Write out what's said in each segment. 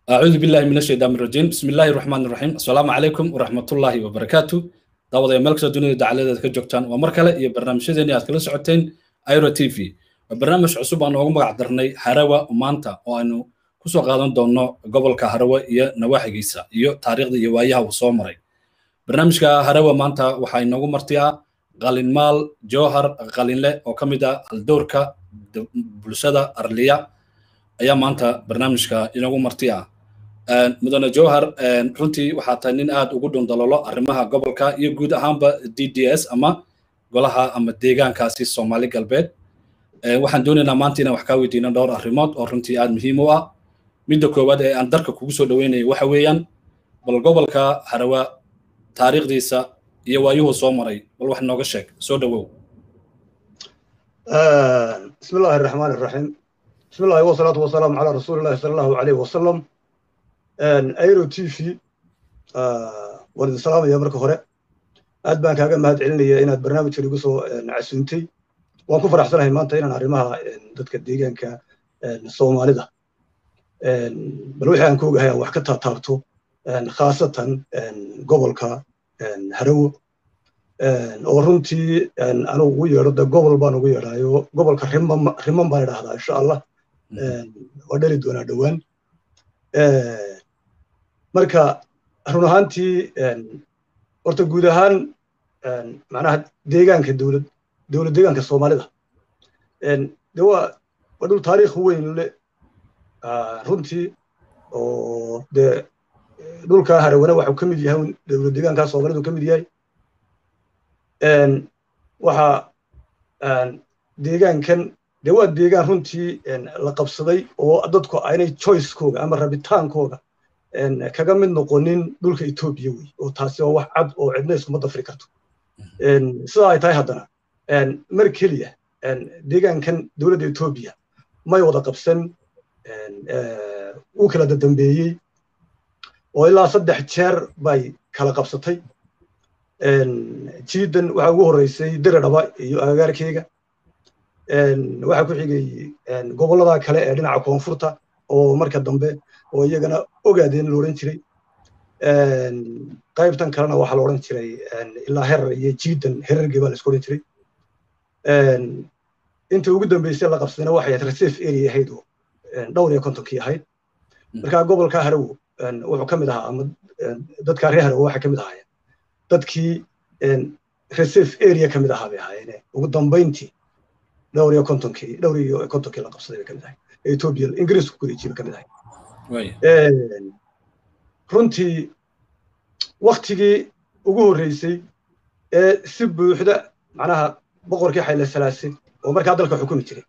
أعوذ بالله من الشيطان الرجيم بسم الله الرحمن الرحيم السلام عليكم ورحمة الله وبركاته دعوة ملك سدوني دعالة كجوكتان ومركلة يا برنامج شدني أتكلم سعتين أيرو تي في برنامج عصوب أنا أقوم بعذرني حروا ومانتا وأنه كسو قادم دونو قبل كهروا يا نواحي جيسا يو تاريخ دي يوايها وصومري برنامج كهروا مانتا وحي نقوم مرتيا قالين مال جوهر قالين له وكمدا الدوركا بلسدا أرليا ayaa maanta barnaamijka inagu martiya mudane jowhar runtii waxaa tahay nin aad ugu dhundalolo arrimaha gobolka iyo guud ahaanba d d s ama golaha ama deegaankaasi soomaali galbeed waxaan doonaynaa maanta inaan wax kaa weydiino dhowr arrimood oo runtii aad muhiim u ah midda koowaad ee aan darka kugu soo dhaweynayo waxa weeyaan bal gobolka harawa taariikhdiisa iyo waayuhu soo maray bal wax nooga sheeg soo dhawow بسم الله الرحمن الرحيم بسم الله والصلاة والسلام على رسول الله صلى الله عليه وسلم ايرو تي في ورد السلام يا مركو هore aad baan kaaga mahad celinaya inaad barnaamijkan igu soo casuuntay waan ku faraxsanahay maanta inaan arrimaha dadka deegaanka soomaalida bal wixii aan ka ogahay aan wax ka taataabto khaasatan gobolka harawo oo runtii anigu ugu yeedho de gobol baan ugu yeedhayo gobolka riman baan idhahdaa insha allah waa dhali doonaa dhowaan marka run ahaantii horta guud ahaan macnaha deegaanka dowlad dowlad deegaanka soomaalida de waa waa dhul taariikh weyn le runtii oo de dhulka harawana waxuu ka mid yahay dowlad deegaanka soomaalidu ka mid yahay waxa deegaankan de waa deegaan runtii la qabsaday oo dadku aynay choicekooga ama rabitaankooga kaga mid noqonin dhulka etoobiya wey oo taasi waa wax cad oo cidna iskuma dafri karto sida ay tahay haddana mar keliya deegaankan dowladda etoobiya may wada qabsan uu kala dadambeeyey oo ilaa saddex jeer bay kala qabsatay jiidan waxaa ugu horreysay diradhaba iyo agagaarkeyga waxaa ku xigay gobollada kale ee dhinaca koonfurta oo marka dambe oo iyagana ogaadeen la odhan jiray qaybtan kalena waxaa la odhan jiray ilaa herar iyo jiidan herargii baa la isku odhan jiray inta ugu dambeysay la qabsadayna waxay ahayd reserve area ahayd oo dhowr iyo kontonkii ahayd marka gobolka harawo wuxuu ka mid ahaa ama dadka reer harawo waxay ka mid ahaayeen dadkii reserve area ka mid ahaa bay ahaayeen ugu dambayntii dhowr iyo kontonkii dhowr iyo kontonkii la qabsaday bay ka mid ahay ethiopia ingiriisku kureejiye bay ka mid ahay runtii waktigii ugu horreysay ee si buuxda macnaha boqorkii xayle salaase oo markaa dalka xukumi jiray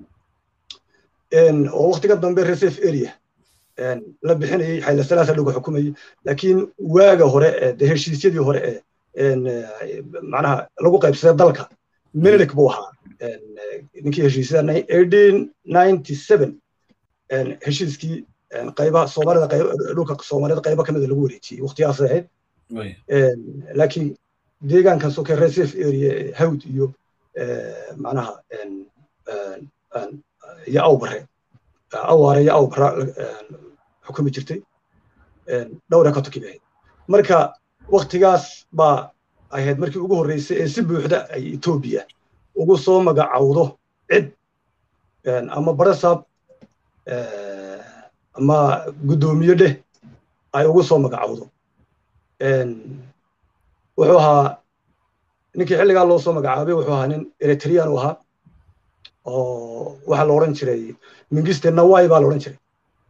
oo waktiga dambe reserve area la bixinayay xayle salaasa lagu xukumayay laakiin waaga hore ee de heshiisyadii hore ee macnaha lagu qaybsaday dalka minilik buu ahaa ninkii heshiisyada eighteen ninety seven heshiiskii qaybaha soomaalida dhulka soomaalida qaybo kamida lagu wareejiyey waqtigaas ahayd laakiin deegaankan soke reserve area hawd iyo macnaha iyo awbare awaare iyo awbara xukumi jirtay dhowr iyo kontonkii bay ahayd marka waktigaas baa ahayd markii ugu horreysay ee si buuxda ay etoobiya ugu soo magacawdo cid ama barasaab ama guddoomiye dheh ay ugu soo magacawdo wuxuu ahaa ninkii xilligaa loo soo magacaabay wuxuu ahaa nin eritrean u ahaa oo waxaa la odhan jiray mingiste nawai baa la odhan jiray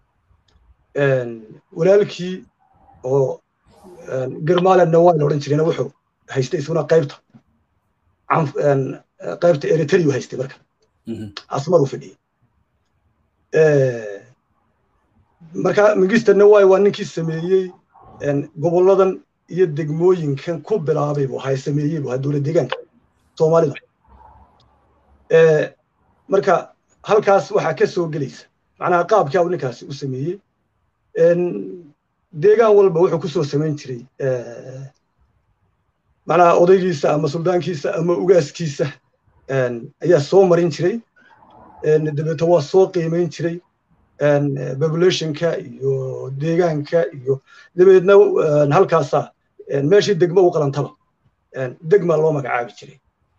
walaalkii oo germale nawai la odhan jirayna wuxuu haystay isaguna qaybta qaybta eritrea haystay marka asmar u fadhiyey marka mingista nawai waa ninkii sameeyey gobolladan iyo degmooyinkan ku bilaabay buu ahaa sameeyey buu ahaa dowlad deegaanka soomaalida marka halkaas waxaa ka soo gelaysa macnaha qaabkii au ninkaasi u sameeyey deegaan walba wuxuu ku soo samayn jiray macnaha odaygiisa ama suldaankiisa ama ugaaskiisa ayaa soo marin jiray dabeeto waa soo qiimayn jiray populationka iyo deegaanka iyo dabeedna halkaasa meeshii degmo u qalantaba degma loo magacaabi jiray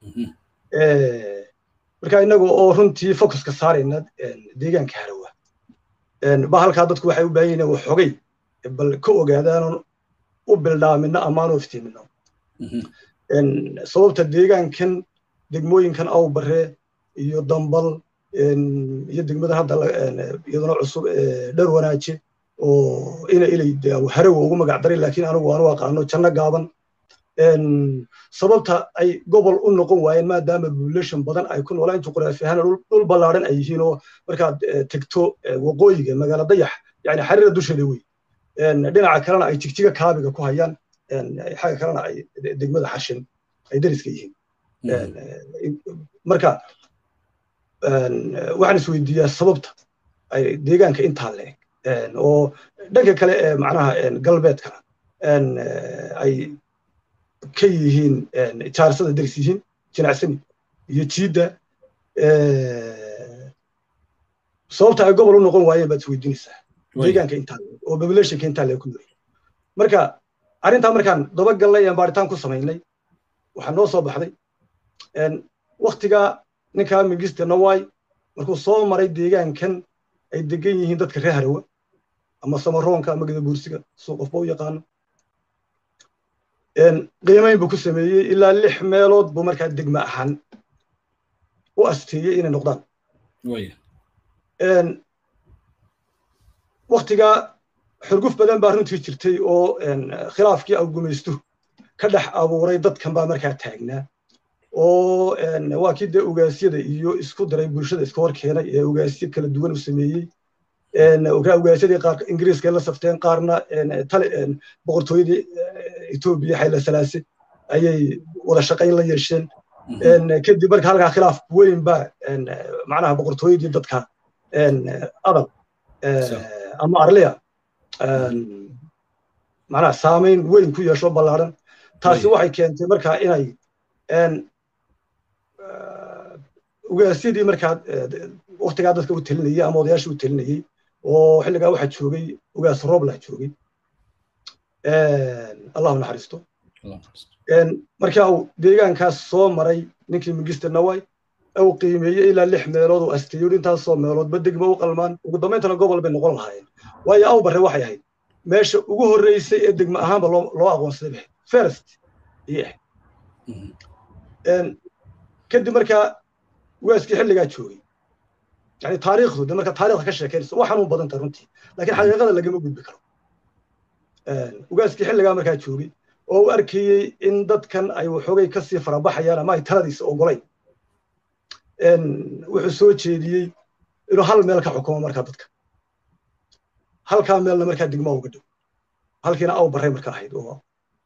marka innaga oo runtii focuska saarayna deegaanka harawa ba halkaa dadku waxay u baahan yihiin waxogay bal ka ogaadaanon u bildhaamino amaanoo iftiimino sababta deegaankan degmooyinkan awbare iyo dambal iyo degmada hadda iyaduna cusub dhar wanaaje oo ina ilay harawa ugu magac daray laakiin anigu aanu aqaano janno gaaban sababta ay gobol u noqon waayeen maadaama population badan ay ku noolaan juqraafi ahaan dhul ballaaran ay yihiin oo markaad tegto waqooyiga magaala dayax yani xariira dusheeda wey dhinaca kalena ay jigjiga kaabiga ku hayaan xagga kalena ay degmada xashin ay dariska yihiin marka waxaan isweydiiyaa sababta ay deegaanka intaa leeg oo dhanka kale ee macnaha galbeedkana ay ka yihiin jaarsada daris yihiin jinacsani iyo jiidda sababta ay gobol u noqon waayeen baad isweydiinaysaa deegaanka intaa leeg oo populationka intaa leeg ku nool marka arrintaa markaan dabagallay aan baaritaan ku samaynay waxaa noo soo baxday waktigaa ninkaa mingiste nawaay markuu soo maray deegaankan ay degan yihiin dadka reer harawa ama samaroonka ama gadabuursiga suu qofba u yaqaano qiimayn buu ku sameeyey ilaa lix meelood buu markaa degma ahaan u asteeyey inay noqdaan waktigaa xurguf badan baa runtii jirtay oo khilaafkii awgumaystu ka dhex abuuray dadkan baa markaa taagnaa oo waa kii dee ugaasyada iyo isku daray bulshada iska hor keenay ee ugaasyo kala duwan u sameeyey ugaasyadii qaar ingiriiska la safteen qaarna boqortooyadii etoobiya xayla salaase ayay wada shaqayn la yeesheen kadib marka halkaa khilaaf weyn baa macnaha boqortooyadii dadka adal ama arliya macnaha saamayn weyn ku yeesho ballaaran taasi waxay keentay markaa inay ugaasyadii markaa waktigaa dadka u telinayey ama odayaashii u telinayey oo xilligaa waxaa joogay ugaas rooblah joogay allahu naxariisto markaa uu deegaankaas soo maray ninkii mingiste naway uu qiimeeyey ilaa lix meelood uu asteeyo intaasoo meeloodba degma u qalmaan ugu dambayntana gobol bay noqon lahaayeen waayo awbare waxay ahayd meesha ugu horreysay ee degma ahaanba loo aqoonsaday bay first ayay ahayd kadib markaa ugaaskii xilligaa joogay yani taariikhdu de marka taariikhda ka sheekeynayso waa xanuun badan tahay runtii laakiin xaqiiqada lagama gudbi karo ugaaskii xilligaa markaa joogay oo u arkayey in dadkan ay waxoogay kasii farabaxayaan ama ay taladiisa ogolayn wuxuu soo jeediyey inuu hal meel ka xukumo markaa dadka halkaa meelna markaa degma uga dhow halkiina aw barray marka ahayd oo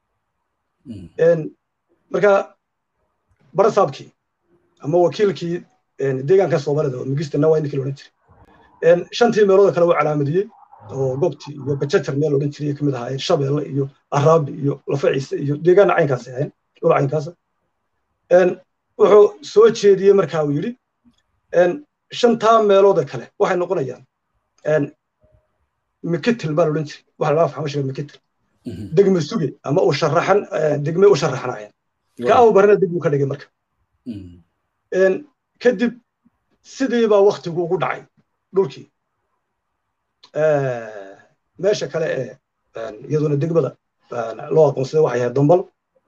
marka barasaabkii ama wakiilkii deegaanka soomaalida oo migista nawaa ninkii loodhan jiray shantii meelood kale uu calaamadiyey oo goobtii iyo bajajar meel odhan jiray kamid ahaayeen shabeelle iyo araabi iyo lafaciise iyo deegaana caynkaas ahayn dhul caynkaasa wuxuu soo jeediyey markaa uu yidhi shantaa meelooda kale waxay noqonayaan mikitil baa loodhan jiray waxa laga faxmashiga mikitil degme suge ama u sharaxan degme u sharaxanayaan ka aw barana degmu ka dhigay marka kadib sidii baa waktigu ugu dhacay dhulkii meesha kale ee iyaduna degmada loo aqoonsaday waxay ahayd dambal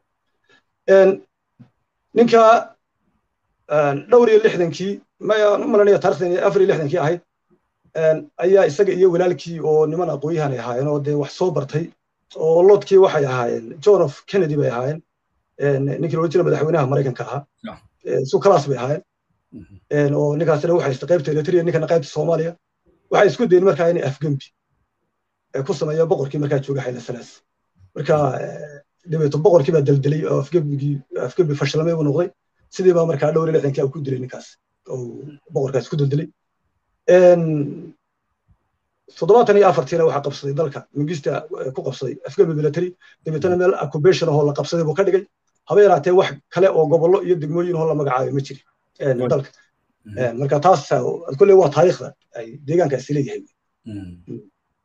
ninka dhowr iyo lixdankii malanaya taarikhdan afar iyo lixdankii ahayd ayaa isaga iyo walaalkii oo niman aqoonyahan ay ahaayeen oo dee wax soo bartay oo lodkii waxay ahaayeen john of kennedy bay ahaayeen ninkii loola jira madaxweynaha maraykanka ahaa su kalaas bay ahaayeen oo ninkaasina waxay haysta qaybta eritrea ninkana qaybta soomaaliya waxay isku dayen markaa inay afgembi ku sameeya boqorkii markaa jooga xayla salaas marka dabeeto boqorkii baa deldelay oo afgembigii afgembi fashilmay uu noqday sidii baa markaa dhowr iyo lixdankii ku dilay ninkaas oo boqorkaas ku deldelay toddobaatan iyo afartiina waxaa qabsaday dalka mingista ku qabsaday afgembi military dabeetana meel occupation ahoo la qabsaday buu ka dhigay haba yaraatee wax kale oo gobollo iyo degmooyin ahoo la magacaayo ma jirin dalka marka taas kolley waa taariikhda ay deegaankaasi leeyahay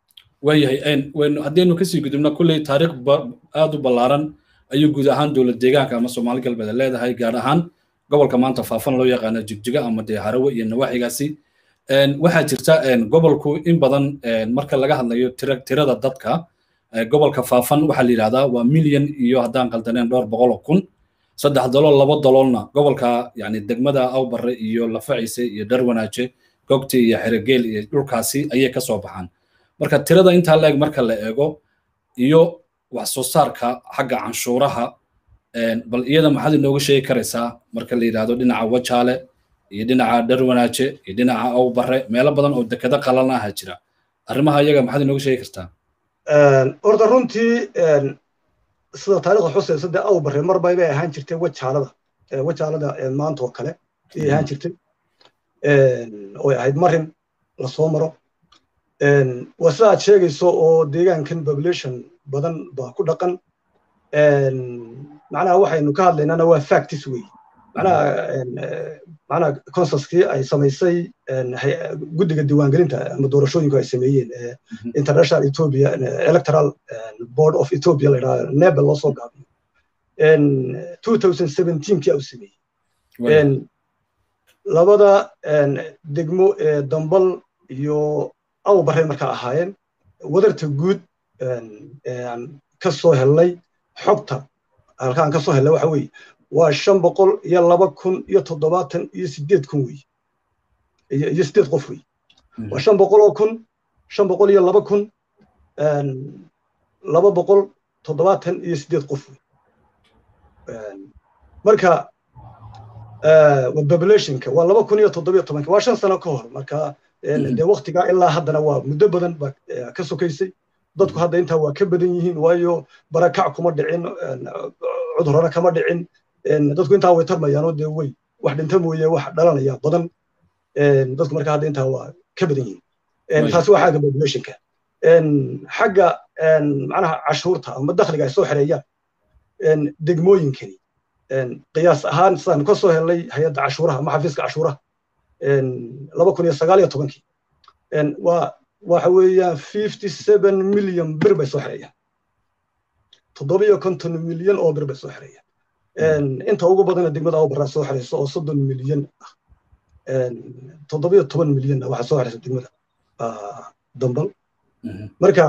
waayahay waynu haddaynu kasii gudubna kulley taariikh aad u ballaaran ayuu guud ahaan dowlad deegaanka ama soomaali galbeed leedahay gaar ahaan gobolka maanta faafan loo yaqaano jigjiga ama dee harawe iyo nawaaxigaasi waxaa jirta gobolku in badan marka laga hadlayo tirada dadka gobolka faafan waxaa la yidhahdaa waa milyan iyo haddaan qaldaneen dhowr boqol oo kun saddex dalool laba daloolna gobolka yani degmada awbare iyo lafaciise iyo dharwanaaje gogti iyo xerogeel iyo dhulkaasi ayay ka soo baxaan marka tirada intaa la eg marka la eego iyo wax soo saarka xagga canshuuraha bal iyada maxaad inooga sheegi karaysaa marka la yidhahdo dhinaca wajaale iyo dhinaca dharwanaaje iyo dhinaca awbare meelo badan oo dekado qalan aha jira arrimaha iyaga maxaad inooga sheegi kartaa horta runtii sida taariikhda xusaysa dee awbare mar bay bay ahaan jirtay wajaalada wajaalada maanta oo kale ayay ahaan jirtay oy ahayd marin lasoo maro waa sida aad sheegayso oo deegaankan population badan baa ku dhaqan macnaha waxaynu ka hadlaynana waa factis wey macnaha macnaha consuskii ay samaysay guddiga diiwaangelinta ama doorashooyinku ay sameeyeen international ethiopia electoral board of ethiopia la yidhaha nebel loo soo gaabiyo two thousand seventeenkii au sameeyey labada degmo ee dambal iyo awbare markaa ahaayeen wadarta guud ka soo helnay xogta halkaan ka soo helnay waxa weeye waa shan boqol iyo laba kun iyo toddobaatan iyo sideed kun wey iyo sideed qof wey waa shan boqol oo kun shan boqol iyo laba kun laba boqol toddobaatan iyo sideed qof wey marka waa populationka waa laba kun iyo toddobiyo tobanka waa shan sano ka hor marka dee waktigaa ilaa haddana waa muddo badan ba ka sokaysay dadku hadda intaa waa ka badan yihiin waayo barakac kuma dhicin cudurana kama dhicin dadku intaa way tarmayaanoo dee wey wax dhinta mooye wax dhalanaya badan dadku marka hadda intaa waa ka badan yihiin taasi waa xagga populationka xagga macnaha cashuurta ama dakhliga ay soo xereeyaan degmooyinkani qiyaas ahaan sidaan ka soo helnay hay-adda cashuuraha ama xafiiska cashuuraha laba kun iyo sagaal iyo tobankii waa waxa weeyaan fifty seven million bir bay soo xereeyaan toddoba iyo konton milyan oo bir bay soo xereeyaan inta ugu badana degmada awbaraa soo xereyso oo soddon milyan ah toddoba iyo toban milyanna waxaa soo xereysa degmada dambal marka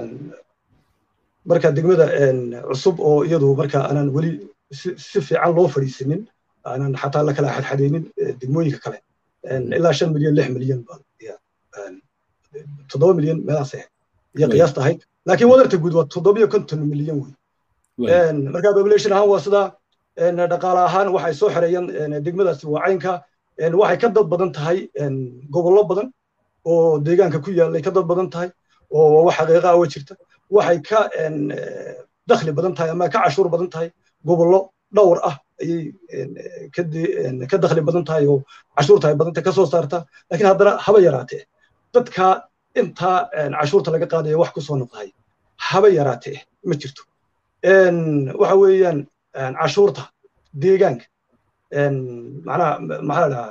marka degmada cusub oo iyadu marka aanan weli si fiican loo fadhiisanin aanan xataa la kala xadxadaynin degmooyinka kale ilaa shan milyan lix milyan toddoba milyan meelaas ahayd iyo qiyaasta ahayd laakiin wadarta guud waa toddoba iyo konton milyan wey marka population ahaan waa sida dhaqaale ahaan waxay soo xereeyaan degmadaasi waa caynka waxay ka dad badan tahay gobollo badan oo deegaanka ku yaallay ka dad badan tahay oo wax xaqiiqa ah oo jirta waxay ka dakhli badan tahay ama ka cashuur badan tahay gobollo dhowr ah ayay ka dakhli badan tahay oo cashuurta ay badan tahay ka soo saarta laakiin haddana haba yaraatee dadka intaa cashuurta laga qaadayo wax ku soo noqdahay haba yaraatee ma jirto waxa weeyaan cashuurta deegaanka macnaha maxaa la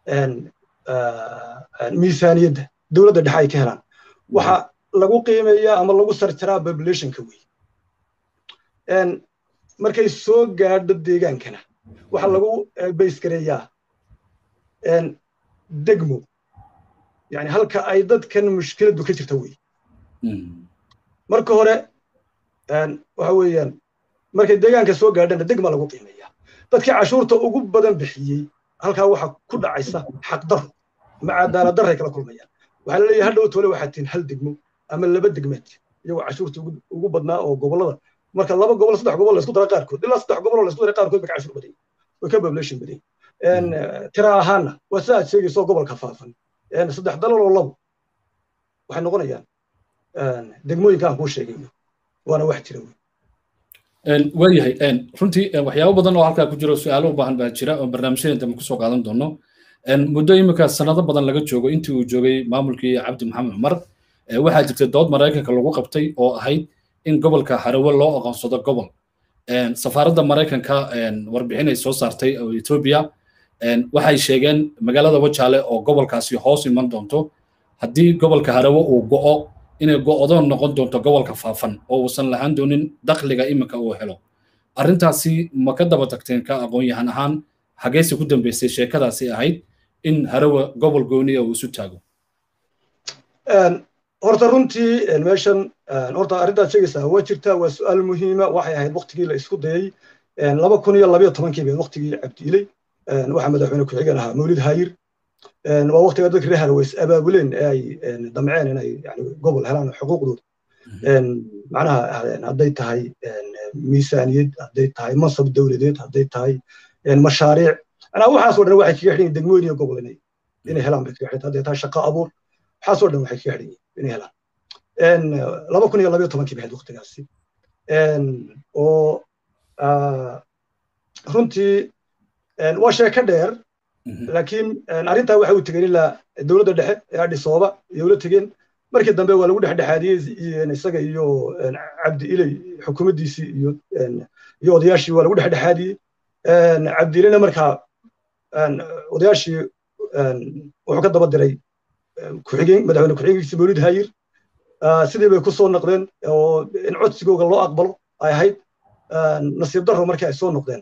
dhahaa miisaaniyadda dowladda dhexe ay ka helaan waxa lagu qiimeeyaa ama lagu sarjaraa populationka wey markay soo gaadho deegaankana waxa lagu baysgareeyaa degmo yani halka ay dadkan mushkiladdu ka jirta wey marka hore waxa weeyaan markay deegaanka soo gaadhana degma lagu qiimeeyaa dadkii cashuurta ugu badan bixiyey halkaa waxa ku dhacaysa xaqdaro ama cadaaladdaray kala kulmayaan waxaa la leeyahay hadhow tole waxaa tihin hal degmo ama laba degmeed iyagoo cashuurta ugu badnaa oo gobollada marka laba gobol saddex gobol laysku dara qaarkood ilaa saddex gobol oo laysku dara qaarkood bay ka cashuur badan way ka population badan tira ahaanna waa sida aad sheegayso gobolka faafan saddex dalal oo labo waxay noqonayaan degmooyinka aan kuu sheegayo waana wax jira waayahay runtii waxyaabo badan oo halkaa ku jiro su-aalo u baahan baa jira oo barnaamijyadan dambe kusoo qaadan doono muddo iminka sanado badan laga joogo intii uu joogay maamulkii cabdi maxamed cumar waxaa jirtay dood maraykanka lagu qabtay oo ahayd in gobolka harawe loo aqoonsado gobol safaaradda maraykanka warbixin ay soo saartay oo etoobiya waxay sheegeen magaalada wajaale oo gobolkaasi hoos iman doonto haddii gobolka harawe uu go'o inay go'doon noqon doonto gobolka faafan oo uusan lahaan doonin dakhliga iminka uu helo arrintaasi ma ka daba tagteen ka aqoon-yahan ahaan xageyse ku dambeysay sheekadaasi ahayd in harawa gobol gooniya uu isu taago horta runtii meeshan horta arrintaad sheegaysaa waa jirtaa waa su'aal muhiima waxay ahayd waqtigii la isku dayay laba kun iyo labayo tobankii bay waqtigii cabdiiley waxaa madaxweyne ku-xigeen ahaa mawlid hayir waa waqtiga dadka reer harawa is abaabuleen ee ay damceen inay yani gobol helaan xuquuqdooda macnaha hadday tahay miisaaniyad hadday tahay mansab dowladeed hadday tahay mashaariic anaa waxaasoo dhan waxay kaga xidhan degmooyin iyo gobol inay inay helaan bay kaga xidhan hadday tahay shaqo abuur waxaasoo dhan waxay kaga xidhan inay helaan laba kun iyo labayo tobankii bahayd waqtigaasi oo runtii waa sheeko dheer laakiin arrintaa waxa uu tegeen ilaa dowladda dhexe ee adhisooba iyo ula tegeen markii dambe waa lagu dhexdhexaadiyey isaga iyo cabdi iley xukuumaddiisii iyo iyo odayaashii waa lagu dhexdhexaadiyey cabdi ileyna markaa odayaashii wuxuu ka daba diray ku-xigeen madaxweyne ku-xigeenkiisa mawlid hayir sidii bay ku soo noqdeen oo in codsigooga loo aqbalo ay ahayd nasiib darro markii ay soo noqdeen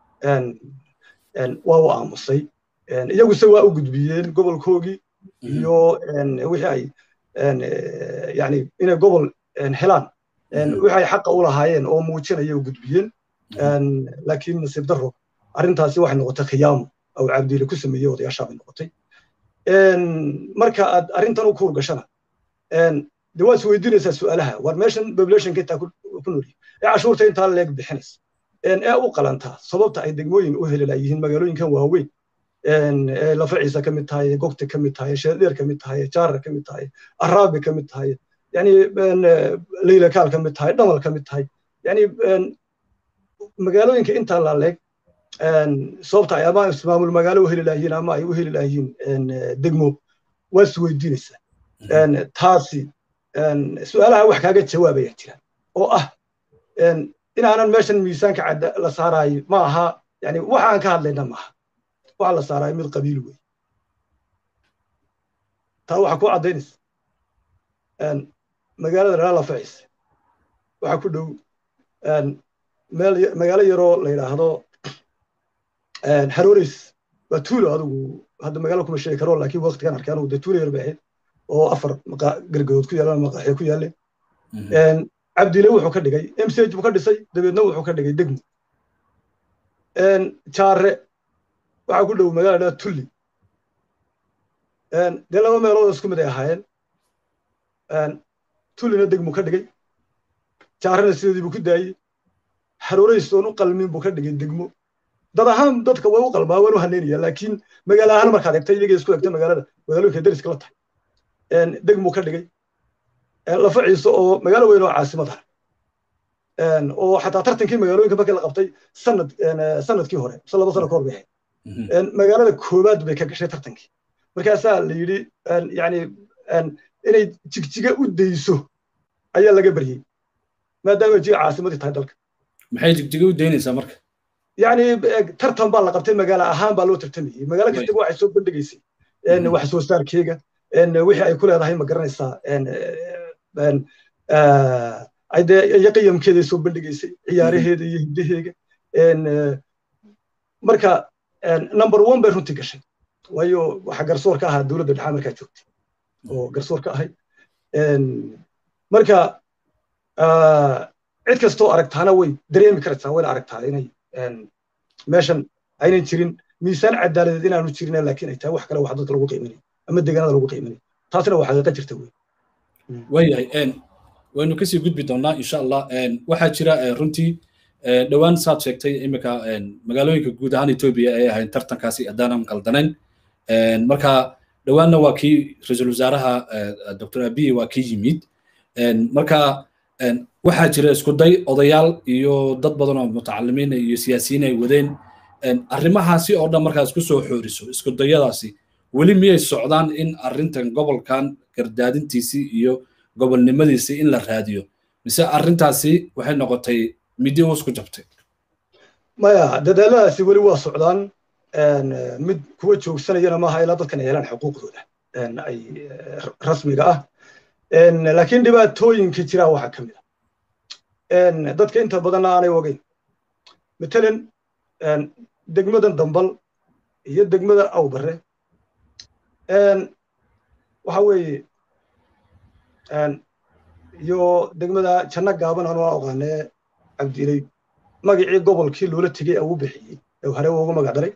waa u aamusay iyaguse waa u gudbiyeen gobolkoogii iyo wixii ay yani inay gobol helaan wixii ay xaqa u lahaayeen oo muujinaya u gudbiyeen laakiin nasiib darro arrintaasi waxay noqotay khiyaamo oo cabdiile ku sameeyey odayaashaa bay noqotay marka aad arrintan u kuur gashana de waad isweydiinaysaa su'aalaha war meeshan populationka intaa ku noolyihin ee cashuurta intaa leeg bixinaysa ee u qalantaa sababta ay degmooyin u heli laayihiin magaalooyinkan waaweyn ee lafaciisa ka mid tahay gogta ka mid tahay sheedheer ka mid tahay jaarar ka mid tahay araabi ka mid tahay yani leylakaal ka mid tahay dhamal ka mid tahay yani magaalooyinka intaa laaleeg sababta ay ama ismaamul magaalo u heli laayihiin ama ay u heli laayihiin degmo waa isweydiinaysaa taasi su'aalaha wax kaaga jawaabaya jiraan oo ah inaanan meeshan miisaanka cadda la saaraayo ma aha yani waxa aan ka hadlayna maaha waxa la saaraayo mid qabiil wey taa waxa ku caddaynaysa magaalada dhalala facis waxa ku dhow meel magaalo yaroo la yidhaahdo haroreys waa tuulo adigu hadda magaalo kuma sheegi karo laakiin waqtigan arkay anugu dee tuulo yar bay ahayd oo afar gargadood ku yaalaan maqaaxyo ku yaaleen cabdile wuxuu ka dhigay mch buu ka dhisay dabeedna wuxuu ka dhigay degmo jaare waxaa ku dhow magaala dhaa tulli dee laba meelood isku mid ay ahaayeen tullina degmu ka dhigay jaarena sideedii buu ku daayey haroreys oon u qalmin buu ka dhigay degmo dad ahaan dadka way u qalmaa waan u haneynaya laakiin magaalo ahaan markaad egtay iyagii isku egtay magaalada magaalooyinka dariska la tahay degmu ka dhigay lafa ciise oo magaalo weyn oo caasimad ah oo xataa tartankii magaalooyinka markii la qabtay sanad sanadkii hore mise laba sano ka hor bay ahayd magaalada koowaad bay ka gashay tartankii markaasaa la yidhi yani inay jigjiga u dayso ayaa laga baryey maadaama jiga caasimadii tahay dalka maxay jigjiga u daynaysaa marka yani tartan baa la qabtay magaalo ahaan baa loo tartamayey magaalo kastaba waxay soo bandhigaysay wax soo saarkeega wixii ay ku leedahay ma garanaysaa iyo qiyamkeeday soo bandhigaysay ciyaaraheeda iyo hiddaheega marka number one bay runtii gashay waayo waxa garsoor ka ahaa dowladda dhexa markaa joogtay oo garsoor ka ahay marka cid kastoo aragtaana way dareemi karaysaa wayna aragtaa inay meeshan aynan jirin miisaan cadaaladeed inaanu jirin laakiin ay tahay wax kale wax dadka lagu qiiminayo ama deegaanada lagu qiiminayo taasina waa xaqiiqa jirta wey waayahay waynu kasii gudbi doonaa insha allah waxaa jira runtii dhowaan saad sheegtay iminka magaalooyinka guud ahaan etoobiya ay ahayn tartankaasi haddaanan qaldanayn marka dhowaanna waa kii ra-iisul wasaaraha dr abiy waa kii yimid marka waxaa jira isku day odayaal iyo dad badan oo mutacalimiin iyo siyaasiyiin ay wadeen arrimahaasi oo dhan markaa isku soo xooriso isku dayadaasi weli miyay socdaan in arrintan gobolkan gardaadintiisii iyo gobolnimadiisii in la raadiyo mise arrintaasi waxay noqotay midi uus ku jabtay maya dadaaladaasi weli waa socdaan mid kuwa joogsanayana maaha ilaa dadkan ay helaan xuquuqdooda ay rasmiga ah laakiin dhibaatooyinka jiraa waxaa ka mid a dadka inta badanna aanay ogeyn matalan degmadan dambal iyo degmada awbare waxa weeye iyo degmada janno gaaban anu aqaanee cabdilay magacii gobolkii loola tegey au bixiyey ee hore ugu magac daray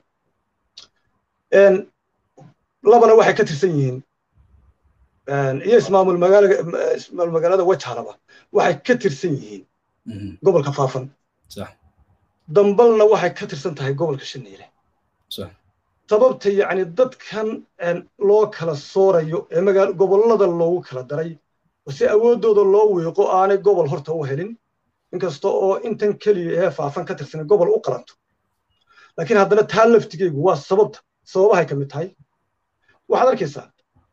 labana waxay ka tirsan yihiin iyo ismaamul magaalaga ismaamul magaalada wajhalaba waxay ka tirsan yihiin gobolka faafan dambalna waxay ka tirsan tahay gobolka shaneyle sababta yacni dadkan loo kala soorayo ee magaa gobollada loogu kala daray si awooddooda loo wiiqo aanay gobol horta u helin inkasta oo intan keliya ee faafan ka tirsan gobol u qalanto laakiin haddana taa laftigeygu waa sababta sababahay ka mid tahay waxaad arkaysaa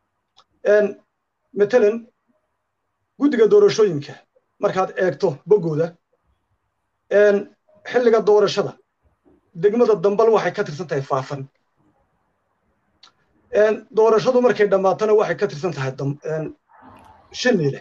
matalan guddiga doorashooyinka markaad eegto boggooda xilliga doorashada degmada dambal waxay ka tirsan tahay faafan doorashadu markay dhammaatana waxay ka tirsan tahay shanile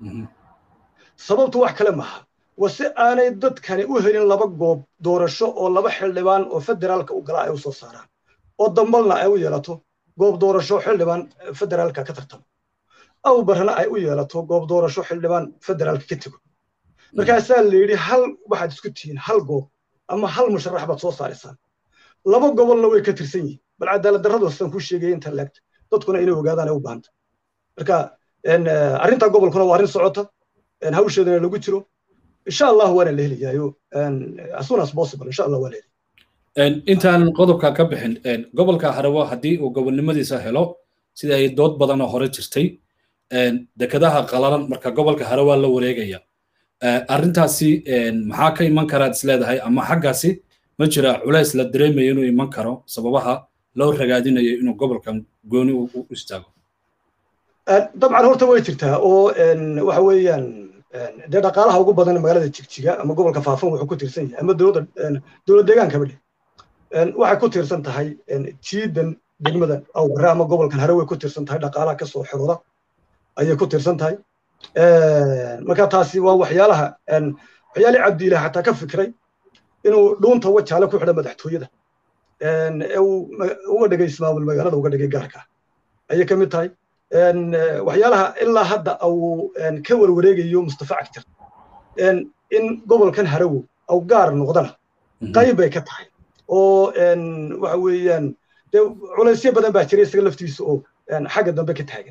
sababtu wax kale maaha waa si aanay dadkani u helin laba goob doorasho oo laba xildhibaan oo federaalka u gala ay u soo saaraan oo dambalna ay u yeelato goob doorasho xildhibaan federaalka ka tartamo aw barana ay u yeelato goob doorasho xildhibaan federaalka ka tego markaasaa la yidhi hal waxaad isku tihiin hal goob ama hal musharax baad soo saaraysaan laba gobolna way ka tirsan yihiin bal cadaalad darradu sidaan kuu sheegaya inta laagta dadkuna inay ogaadaan ay u baahanta marka arrinta gobolkuna waa arrin socota hawsheedana lagu jiro insha allah waana la helayaayo as soon as possible insha allah waa la helaya intaan qodobka ka bixin gobolka harawo haddii uu gobolnimadiisa helo sida ay dood badanoo hore jirtay dekedaha qalalan marka gobolka harawa la wareegaya arrintaasi maxaa ka iman karaad isleedahay ama xaggaasi ma jira culays la dareemayo inuu iman karo sababaha loo ragaadinayo inuu gobolkan gooni u istaago dabcan horta way jirtaa oo waxa weeyaan dee dhaqaalaha ugu badan magaalada jigjiga ama gobolka faafan wuxuu ku tiirsan yahay ama dowladda dowlad deegaankaba dheh waxay ku tiirsan tahay jiidan degmada awbare ama gobolkan hare way ku tiirsan tahay dhaqaalaha kasoo xirooda ayay ku tiirsan tahay marka taasi waa waxyaalaha waxyaalii cabdiilah xataa ka fikray inuu dhuunta wajaale ku xidha madaxtooyada ee uu uga dhigay ismaamul magaalada uga dhigay gaarka ayay ka mid tahay waxyaalaha ilaa hadda uu ka warwareegayo mustafa cagtir in gobolkan harawow au gaar noqdana qayb bay ka tahay oo waxa weeyaan dee culaysyo badan baa jira isaga laftiisa oo xagga dambe ka taagan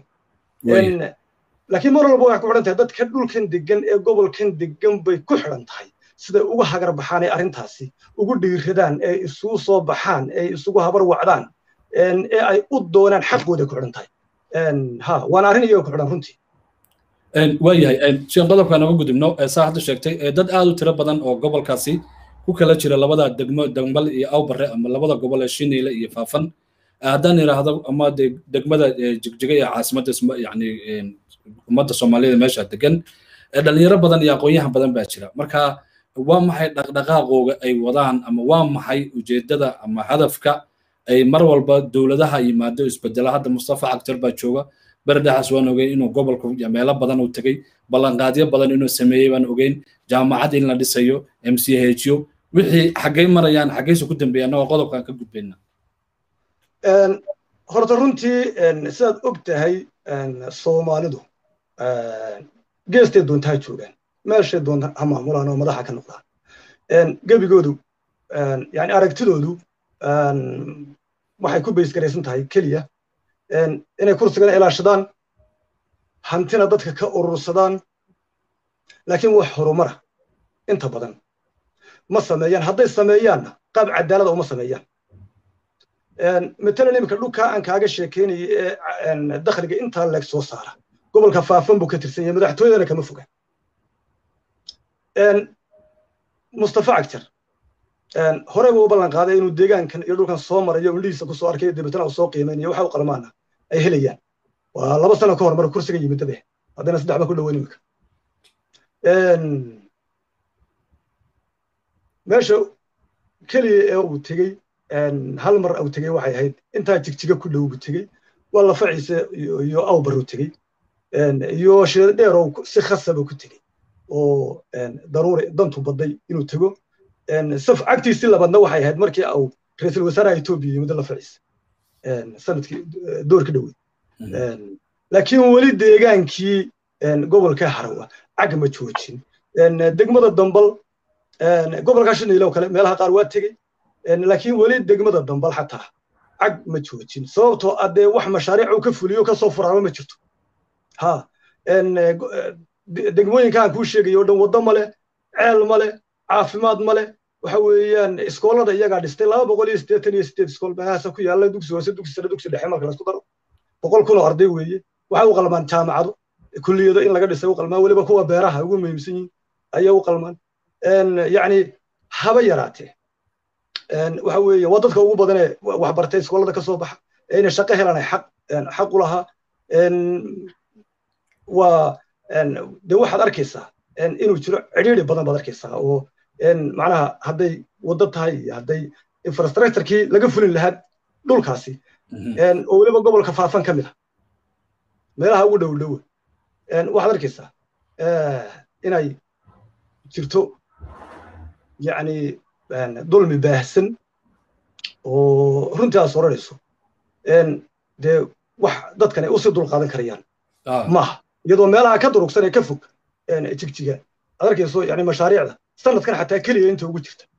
laakiin mar walba waxay ku xidhan tahay dadka dhulkan degan ee gobolkan degan bay ku xidhan tahay siday uga hagar baxaan ee arrintaasi ugu dhiiradaan ee isugu soo baxaan ee isugu habar wacdaan ee ay u doonaan xaqooda ku xidhan tahay ha waana arrin iyaga ku xidhan runtii waayahay sian qodobka naga gudubno saa hadda sheegtay dad aad u tiro badan oo gobolkaasi ku kala jira labada degmo dambal iyo awbare ama labada gobol ee shiniile iyo faafan haddaan idhaahdo ama degmada jigjiga iyo caasimadda yani ummadda soomaaliyada meesha degan dhalinyaro badan iyo aqoonyahan badan baa jira marka waa maxay dhaqdhaqaaqooga ay wadaan ama waa maxay ujeedada ama hadafka ay mar walba dowladaha yimaado isbedela hadda mustafa cagtar baa jooga berdhaxaas waan ogeyn inuu gobolka meelo badan uu tegey ballanqaadyo badan inuu sameeyey baan ogeyn jaamacad in la dhisayo m c hyo wixii xaggay marayaan xaggayse ku dambeeyaan oo qodobkan ka gudbayna horta runtii sidaad og tahay soomaalidu geestay doonta ha joogaan meeshay doonta ha maamulaan oo madaxa ka noqdaan gebigoodu yani aragtidoodu waxay ku baysgaraysan tahay keliya inay kursigana ilaashadaan hantina dadka ka urursadaan laakiin wax horumara inta badan ma sameeyaan hadday sameeyaanna qaab cadaalada uma sameeyaan matalan iminka dhulkaa aan kaaga sheekeynaya ee dakhliga intaa leeg soo saara gobolka faafan buu ka tirsan yahay madaxtooyadana kama foga mustafa cagtar horey buu u ballan qaaday inuu deegaankan iyo dhulkan soo marayo indhihiisa kusoo arkay dabeetana uu soo qiimaynayo waxa u qalmaana ay helayaan waa laba sano ka hor marka kursiga yimid dabe haddana saddex baa ku dhoweyn imika meesha keliya ee uu tegey hal mar uu tegey waxay ahayd intaa jigjiga ku dhow buu tegey waa lafaciise iyo awbar uu tegey iyo sheeda dheer oo si khasaba ku tegey oo daruuri dantu baday inuu tego saf cagtiisii labaadna waxay ahayd markii uu ra-iisul wasaaraha etoobiya yimid la fadhiisa sanadkii doorka dhoweyd laakiin weli deegaankii gobolka harawa cag ma joojin degmada dambal gobolka shiniile oo kale meelaha qaar waa tegey laakiin weli degmada dambal xataa cag ma joojin sababtoo adee wax mashaariic uu ka fuliyo kasoo furaama ma jirto ha degmooyinka aan kuu sheegayo o dhan waddo male ceel male caafimaad male waxa weeyaan iskoolada iyagaa dhistay laba boqol iyo siddeetan iyo sideed iskool meelahaasa ku yaalla dugsi hoose dugsi sare dugsi dhexe marka laisku daro boqol kun oo arday weeye waxay u qalmaan jaamacado kulliyado in laga dhisay u qalmaan weliba kuwa beeraha ugu muhiimsan yihiin ayay u qalmaan yacni haba yaraatee waxa weeye waa dadka ugu badanee wax bartay iskoolada ka soo baxa ee inay shaqo helaan xaq xaq u lahaa waa de waxaad arkaysaa inuu jiro cidhiiri badan baad arkaysaa oo macnaha hadday waddo tahay iyo hadday infrastructurekii laga fulin lahaa dhulkaasi oo weliba gobolka faafan ka mid ah meelaha ugu dhow dhowa waxaad arkaysaa inay jirto yacni dulmi baahsan oo runtii aad soranayso dee wax dadkan ay usii dulqaadan karayaan maaha iyadoo meelaha ka durugsan ee ka fog jigjiga aad arkayso yani mashaariicda sanadkan xataa keliya inta ugu jirta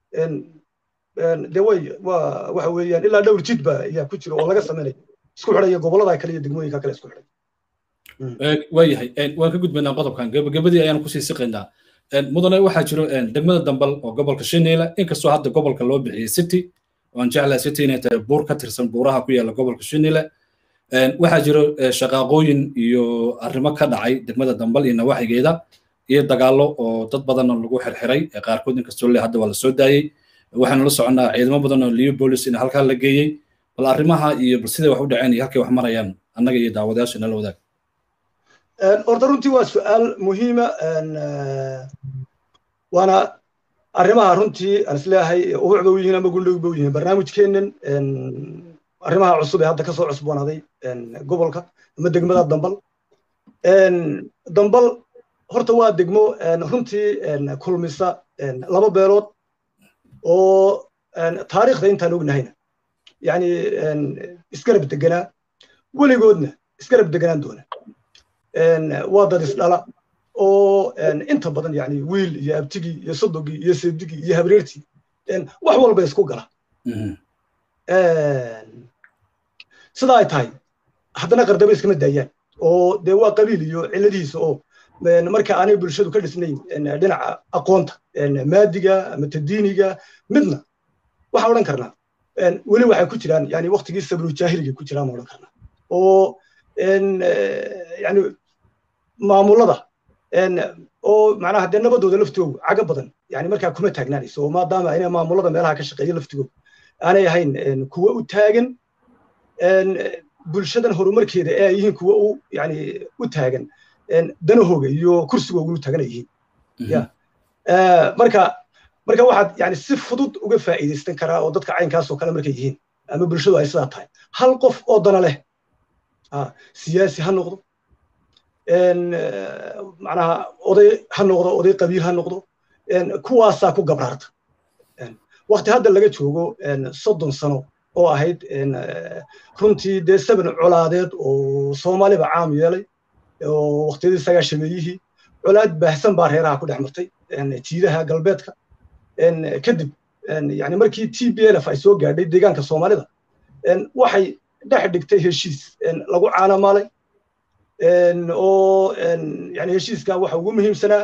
dee way waa waxa weeyaan ilaa dhowr jid ba ayaa ku jira oo laga samaynayo isku xidhaya gobollada kale iyo degmooyinka kale isku xidhay waayahay waan ka gudbaynaa qodobkan gebagabadii ayaan kusii siqaynaa mudane waxaa jiro degmada dambal oo gobolka shineela inkastoo hadda gobolka loo bixiyey city waan jeclahay city inay tahay buur ka tirsan buuraha ku yaalla gobolka shineela waxaa jiro shaqaaqooyin iyo arrimo ka dhacay degmada dambal iyo nawaaxigeeda iyo dagaallo oo dad badanna lagu xirxiray qaarkood inkastoo le hadda waa la soo daayey waxaanu la soconnaa ciidamo badan oo leopolis in halkaa la geeyey bal arrimaha iyo bal siday wax u dhaceen iyo halkay wax marayaan annaga iyo daawadayaasha nala wadaag horta runtii waa su'aal muhiima waana arrimaha runtii aan isleeyahay ubuc ba u yihiin ama gundhow ba u yihiin barnaamijkeennan arrimaha cusub ee hadda kasoo cusboonaaday gobolka ama degmada dambal dambal horta waa degmo runtii kulmisa laba beelood oo taariikhda intaan ognahayna yani isgarab deganaa weligoodna isgarab deganaan doona waa dad isdhala oo inta badan yani wiil iyo abtigii iyo sodogii iyo seedigii iyo habreertii wax walba isku gala sidaa ay tahay haddana qardaba iskama daayaan oo dee waa qabiil iyo cilladihiisa oo marka aanay bulshadu ka dhisnayn dhinaca aqoonta maadiga ama tadiiniga midna waxaan odhan karnaa weli waxay ku jiraan yani waktigii sabrujaahiliga ku jiraan ma odhan karnaa oo yani maamulada oo macnaha dee nabadooda laftoogu caga badan yani markaa kuma taagnaanayso oo maadaama inay maamulada meelaha ka shaqeeya laftigooda aanay ahayn kuwa u taagan bulshadan horumarkeeda ee ay yihiin kuwa u yani u taagan danahooga iyo kursigooga u taagan ay yihiin ya marka marka waxaad yani si fudud uga faa'iidaysan karaa oo dadka caynkaasoo kale markay yihiin ama bulshadu ay sidaa tahay hal qof oo dana leh siyaasi ha noqdo macnaha oday ha noqdo oday qabiil ha noqdo kuwaasaa ku gabraarta wakti hadda laga joogo soddon sano oo ahayd runtii dee saban colaadeed oo soomaaliba caam yeelay oo waktiyadii sagaashameeyihii colaad baahsan baa reeraha ku dhex martay jiidaha galbeedka kadib yani markii t b lf ay soo gaadhay deegaanka soomaalida waxay dhex dhigtay heshiis lagu caanamaalay oo yani heshiiska waxa ugu muhiimsanaa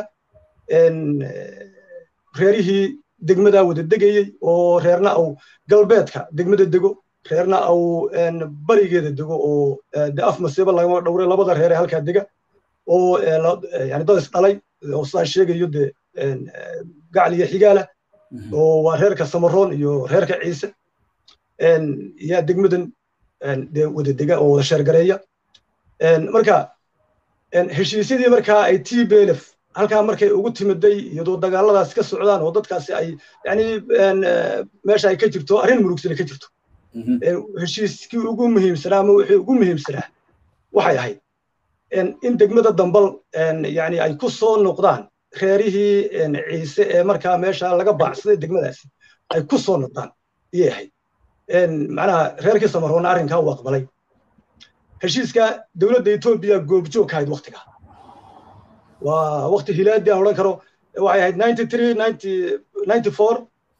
reerihii degmadaa wada degayey oo reerna au galbeedka degmada dego reerna au barigeeda dego oo de af masiibo lagama dhowray labada reer ee halkaa dega oo yani dad is dhalay oo sidaan sheegayo de gacal iyo xigaala oo waa reerka samaroon iyo reerka ciise yaa degmadan de wada dega oo wada sheergareeya marka heshiisyadii markaa ay t b lf halkaa markay ugu timiday iyadoo dagaaladaasi ka socdaan oo dadkaasi ay yani meesha ay ka jirto arrin murugsane ka jirto heshiiskii ugu muhiimsanaa ama wixii ugu muhiimsanaa waxay ahayd in degmada dambal yani ay ku soo noqdaan reerihii ciise ee markaa meesha laga baacsaday degmadaasi ay ku soo noqdaan iyay ahayd macnaha reerkii samaroona arrinkaa uu aqbalay heshiiska dowladda etoobiya goobjoog ka ahayd waktiga waa wakti hilaadi aan odhan karo waxay ahayd ninety three ninety ninety four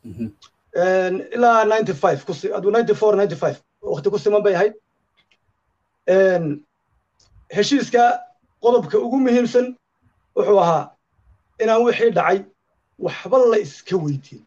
ilaa ninety five aduu ninety four ninety five wakti ku siman bay ahayd heshiiska qodobka ugu muhiimsan wuxuu ahaa inaan wixii dhacay waxba la iska weydiin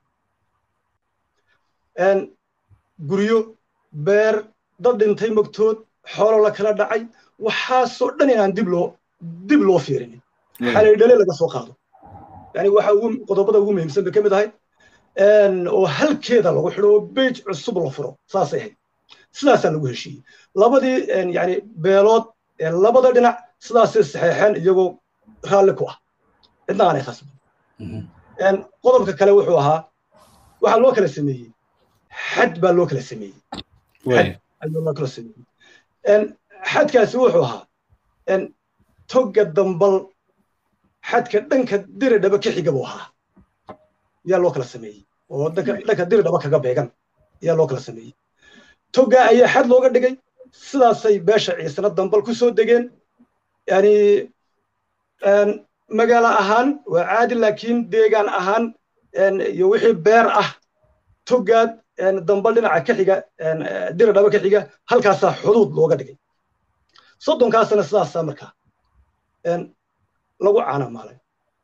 guryo beer dad dhintay mogtood xoolo la kala dhacay waxaasoo dhan inaan dib loo dib loo fiirinin xalaydhale laga soo qaado yani waxa ugu qodobada ugu muhiimsan bay ka mid ahayd oo halkeeda lagu xidho oo bej cusub la furo saasay ahayd sidaasaa lagu heshiiyey labadii yani beelood labada dhinac sidaasay saxeexeen iyagoo raalli ku ah cidna aanay khasbin qodobka kale wuxuu ahaa waxaa loo kala sameeyey xad baa loo kala sameeyey xad ayuu loo kala sameeyey xadkaasi wuxuu ahaa togga dambal xadka dhanka diridhaba ka xiga buu ahaa yaa loo kala sameeyey oo dhanka diridhaba kaga beegan ayaa loo kala sameeyey togga ayaa xad looga dhigay sidaasay beesha ciisana dambal ku soo degeen yani magaalo ahaan waa caadi laakiin deegaan ahaan iyo wixii beer ah toggaad dambal dhinaca ka xiga diridhaba ka xiga halkaasaa xuduud looga dhigay soddonkaasana sidaasaa markaa lagu caanamaalay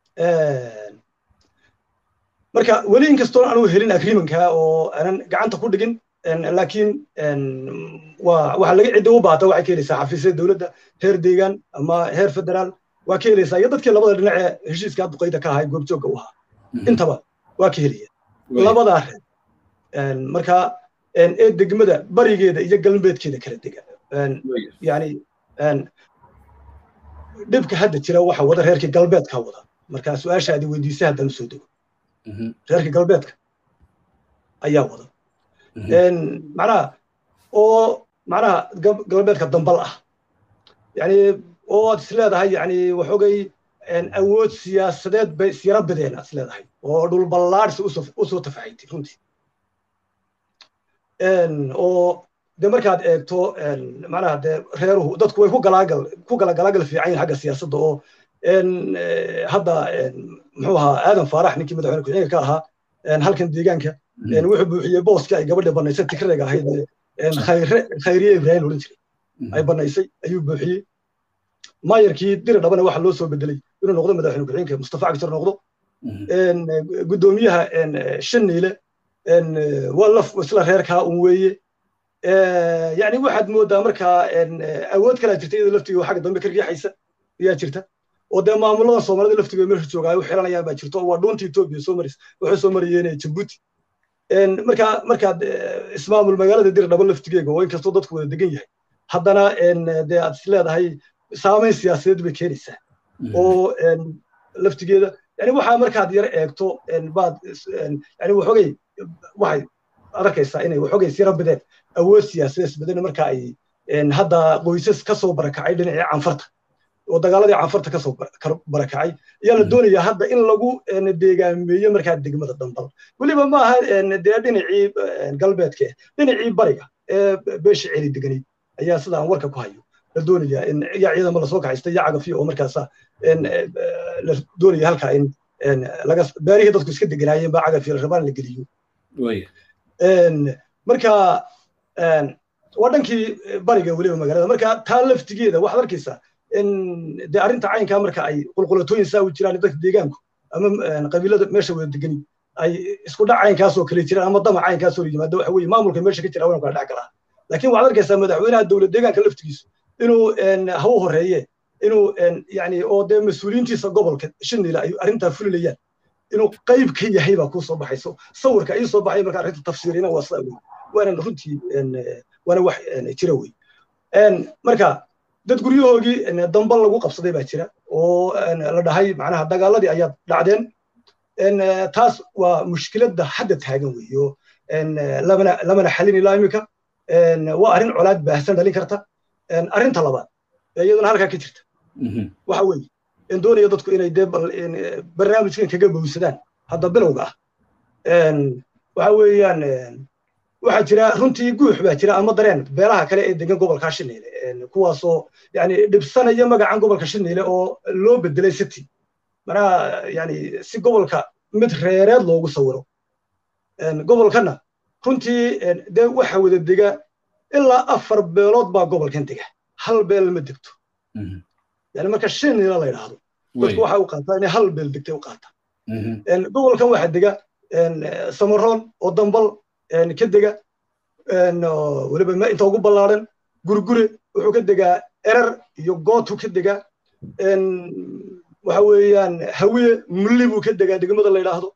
marka weli inkastoo aanu helin agreementka oo aanan gacanta ku dhigin laakiin waxa laga cidda u baata waxay ka helaysaa xafiisyada dowladda heer deegaan ama heer federaal waa ka helaysaa iyo dadkii labada dhinac ee heshiiska duqayda ka ahay goobjoogga u ahaa intaba waa ka helaya labadaa reer marka ee degmada barigeeda iyo galbeedkeeda kala dega yani dhibka hadda jira waxa wada reerkii galbeedka wada marka su-aashaadi weydiisa haddaan usoo dego reerkii galbeedka ayaa wada macnaha oo macnaha galbeedka dambal ah yani oo aad is leedahay yani waxoogay awood siyaasadeed bay isyara badeen aad is leedahay oo dhul ballaadhsi usoo tafaxaytay runtii oo de markaad eegto macnaha de reeruhu dadku way ku galaagal ku kala galaagal fiican yihin xagga siyaasadda oo hadda muxuu ahaa aadan faarax ninkii madaxweyne ku-xigeenka ka ahaa halkan deegaanka wuxuu buuxiyey booskii ay gabadha banaysay tikrayga ahayd khayre khayriye ibraahim odhan jiray ay banaysay ayuu buuxiyey maayarkii diri dhabana waxa loo soo bedelay inuu noqdo madaxweyne ku-xigeenka mustafa cagjar noqdo guddoomiyaha shaniile waa laf isla reerkaa un weeye yani waxaad moodaa markaa awood kalaa jirta iyada laftiga xagga dambe ka riixaysa ayaa jirta oo dee maamuladan soomaalida laftiga meesha joogaa u xiranayaan baa jirto oo waa dhuunta etoobiya soo maris waxay soo marayeen jabuuti markaa markaad ismaamul magaalada dir dhabo laftigeega oo inkastoo dadku wada degan yahay haddana dee aad is leedahay saamayn siyaasadeed bay keenaysaa oo laftigeeda yani waxaa markaad yar eegto baad yani waxoogay waxay arkaysaa inay waxoogay sira badeen awood siyaasadeed badan marka ay hadda qoysas ka soo barakacay dhinacii canfarta oo dagaaladii canfarta ka soo barakacay ayaa la doonayaa hadda in lagu deegaameeyo markaa degmada dambal weliba ma aha dee dhinacii galbeedka dhinacii bariga ee beesha celi deganayd ayaa sida aan warka ku hayo la doonayaa in yaa ciidama lasoo kaxaysta yaa cagafiyo oo markaasa la doonaya halkaa in laga beerihii dadku iska deganaayeen baa cagafiyo la rabaan la geliyo marka waa dhankii bariga weliba magaalada marka taa laftigeeda waxaad arkaysaa in dee arrinta caynkaa marka ay qulqulatooyin saa u jiraan dadka deegaanku ama qabiilada meesha wada degani ay isku dhac caynkaasoo kale jiraan ama dama caynkaasoo yimaado waxa weeye maamulka meesha ka jira waa kala dhex galaa laakiin waxaad arkaysaa madaxweynaha dowlad deegaanka laftigiisu inuu ha u horeeye inuu yani oo dee mas-uuliyiintiisa gobolka shinila ay arrintaa fulilayaan inuu qayb ka yahay baa kuu soo baxayso sawirka ii soo baxay marka arrinta tafsiirina waa sidaa wey waana runtii waana wax jira wey marka dad guryahoogii dambal lagu qabsaday baa jira oo la dhahay macnaha dagaaladii ayaad dhacdeen taas waa mushkiladda hadda taagan weeyo lamana lamana xalin ilaa imika waa arrin colaad baahsan dhalin karta arrinta labaad iyaduna halkaa ka jirta waxa weeye in doonaya dadku inay dee barnaamijkan kaga bowsadaan hadda bilowga ah waxa weeyaan waxaa jira runtii guux baa jira ama dareen beelaha kale ee degan gobolka shineyle kuwaasoo yani dhibsanaya magacan gobolka shineyle oo loo bedelay city manaa yani si gobolka mid reereed loogu sawiro gobolkana runtii dee waxa wada dega ilaa afar beelood baa gobolkan dega hal beel ma degto yani marka shineyle la yidhaahdo dadku waxa u qaataa inay hal beel degtay u qaataa gobolkan waxaa dega samaroon oo dambal ka dega weliba inta ugu ballaaran gurgure wuxuu ka degaa erer iyo gootu ka degaa waxa weeyaan hawiye mulli buu ka degaa degmada la yidhaahdo